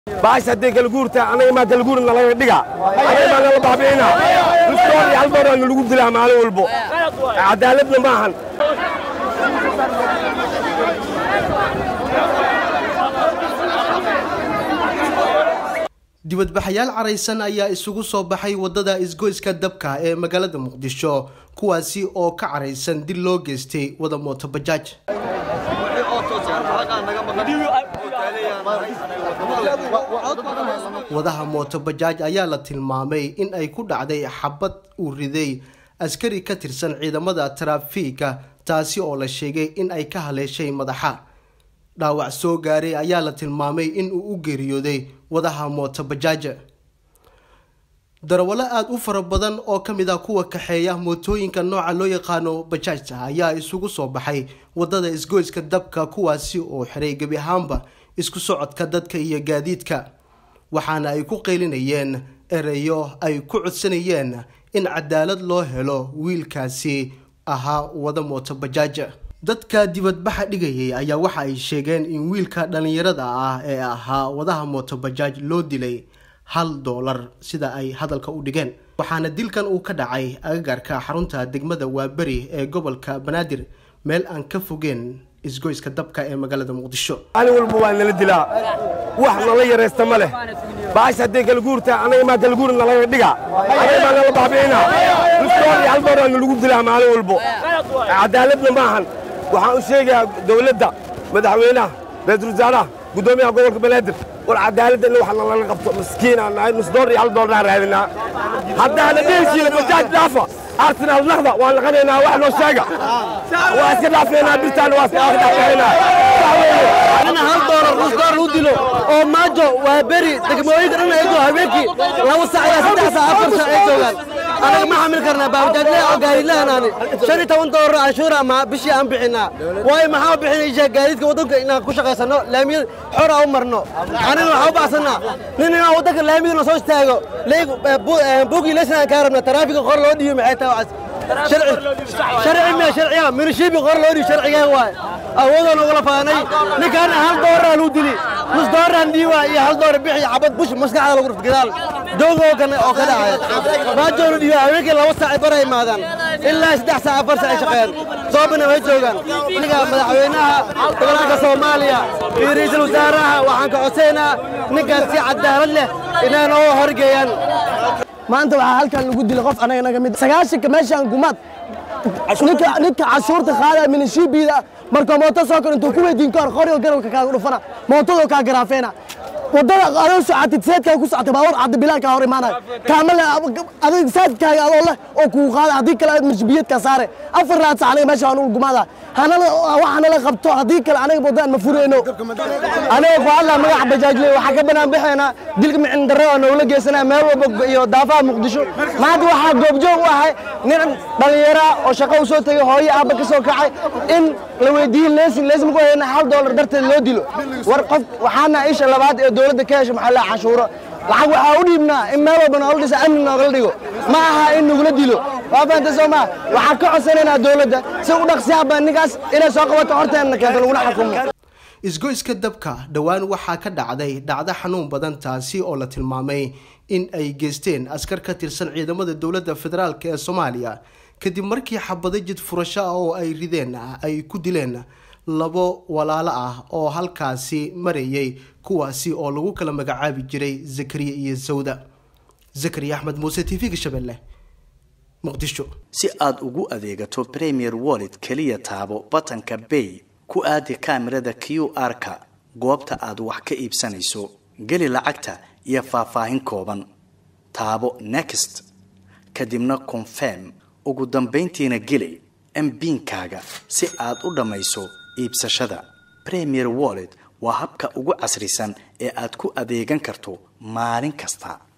baash hadday kala guurtaa anaga maa kala guurna laga dhiga anaga maa nala baabi'ina nusdoor iyo hal dooraa nalagu dilaa maalin walbo cadaaladna maahan dibadbaxayaal caraysan ayaa isugu soo baxay wadada isgoyska dabka ee magaalada muqdisho kuwaasi oo ka caraysan dil loo geystay wada mooto bajaaj wadaha mooto bajaaj ayaa la tilmaamay in ay ku dhacday xabad uu riday askari ka tirsan ciidamada taraafiika taasi oo la sheegay in ay ka haleeshay madaxa dhaawac soo gaaray ayaa la tilmaamay in uu u geeriyooday wadaha mooto bajaaja darawallo aada u fara badan oo ka mid ah kuwa kaxeeya mootooyinka nooca loo yaqaano bajaajta ayaa isugu soo baxay wadada isgoyska dabka kuwaasi oo xiray gebi ahaanba isku socodka dadka iyo gaadiidka waxaana ay ku qeylinayeen ereyo ay ku codsanayeen in cadaalad loo helo wiilkaasi ahaa wada mooto bajaaja dadka dibadbaxa dhigayay ayaa waxa ay sheegeen in wiilka dhallinyarada ah ee ahaa wadaha mooto bajaaj loo dilay hal doolar sida ay hadalka u dhigeen waxaana dilkan uu ka dhacay agagaarka xarunta degmada waaberi ee gobolka banaadir meel aan ka fogeen isgoyska dabka ee magaalada muqdisho maalin walba waa nala dilaa wax nala yaraysta ma leh baash hadday kala guurtaa anaga maa kala guurna laga dhiga anaga maa nala baabi'ina nusdoor iyo hal dooraa nalagu dilaa maalin walbo cadaaladna maahan waxaan u sheegayaa dawladda madaxweynaha ra-iisul wasaaraha guddoomiyaha gobolka banaadir war cadaaladda in wax nalaga qabto maskiinaan nahay nusdoor iyo hal doornaan raadinaa haddaana dheeshiina bajaaj dhaafa arsenal naqda waan naqanaynaa wax noo sheega waa iska dhaafeynaa birtaan waa iska dhaafeynaa in hal doolar nus doolar u dilo oo maajo waa beri degmooyinka dhan ay joogaan habeenkii laba sac ilaa saddex sac afar sac ay joogaan anaga ma xamil karnaa baabajaajle oo gaarilahanani shan iyo toban doolar canshuura ma bishii aan bixinaa waayo maxaa bixinaysaa gaadiidka waddanka inaan ku shaqaysano laamiyada xora u marno aniga waxaa u baxsanaa nin inaan waddanka laamiyada na soo istaago buugii leysnaan kaa rabna taraafiga qor loo dhiiyo maxay tahay sharci miya sharciya minishiibi qor loo dhiiyo sharcigaa waaye awoodaan ugala faanay ninkaana hal dooraa luu dili nus dooraan dhiiwa iyo hal door bixi cabad bush maskaxda lagu rufta gadaal dooga oo kale oo ka dhacay baajoonu dhiiwa haweenkii laba saac ay bara imaadaan ilaa saddex saac afar saac ay shaqeeyaan soobana way joogaan aniga madaxweynaha gobolka soomaaliya iyo ra'iisul wasaaraha waxaan ka codsaynaa ninkaas si cadaalad leh inay noo horgeeyaan maanta waxaa halkan lagu dilay qof anaga naga mid sagaashanka meeshaan gumaad ninka ninka cashuurta qaadaya minishiibida marka mooto soo kor intuu ku weydiin kahor qoriga garabka kaaga dhufana mootadoo kaa garaafeena wadada adoo socotid seedkaa ku socotay baabuur caddi bilaan kaa hor imaanaya kaama le adig saadkaaga adoo leh oo kuu qaada haddii kale mirshibiyeedkaa saare afar raad sac aniga meesha waan ugu gumaada hanala waxanala qabto haddii kale aniga wadaan ma fureyno aniga ku hadlaa magaca bajaajle waxaa ka banaan bixeena dilka micin darre oo nogula geysanaya meel walba iyo daafaha muqdisho maanta waxaa goobjoog u ahay nin dhallinyara oo shaqo u soo tegay hooyo aabba ka soo kacay in la weydiiye leesin leesin ku hayna hal doolar darteed loo dilo war qof waxaana isha labaad ee dowladda ka hesha maxaa la canshuuro lacag waxaa u dhiibnaa in meel walba noola dhisa amni noogala dhigo ma aha in nagula dilo waa fahamta soo maa waxaan ka codsanaynaa dowladda si u dhaqsiyaaba ninkaas inay soo qabato horteenna keento laguna xukumo isgoyska dabka dhowaan waxaa ka dhacday dhacdo xanuun badan taasi oo la tilmaamay in ay geysteen askar ka tirsan ciidamada dowladda federaalk ee soomaaliya kadib markii xabado jid furasho ah oo ay rideen ay ku dileen labo walaalo ah oo halkaasi marayay kuwaasi oo lagu kala magacaabi jiray zakariya iyo sawda zakariya axmed muuse t v-ga shabeelle muqdisho si aad ugu adeegato premier wallet keliya taabo batanka bay ku aadi kaamirada q r-ka goobta aad wax ka iibsanayso geli lacagta iyo faahfaahin kooban taabo next kadibna confirm ugu dambayntiina geli mbiinkaaga si aad u dhammayso iibsashada premier wallet waa habka ugu casrisan ee aad ku adeegan karto maalin kasta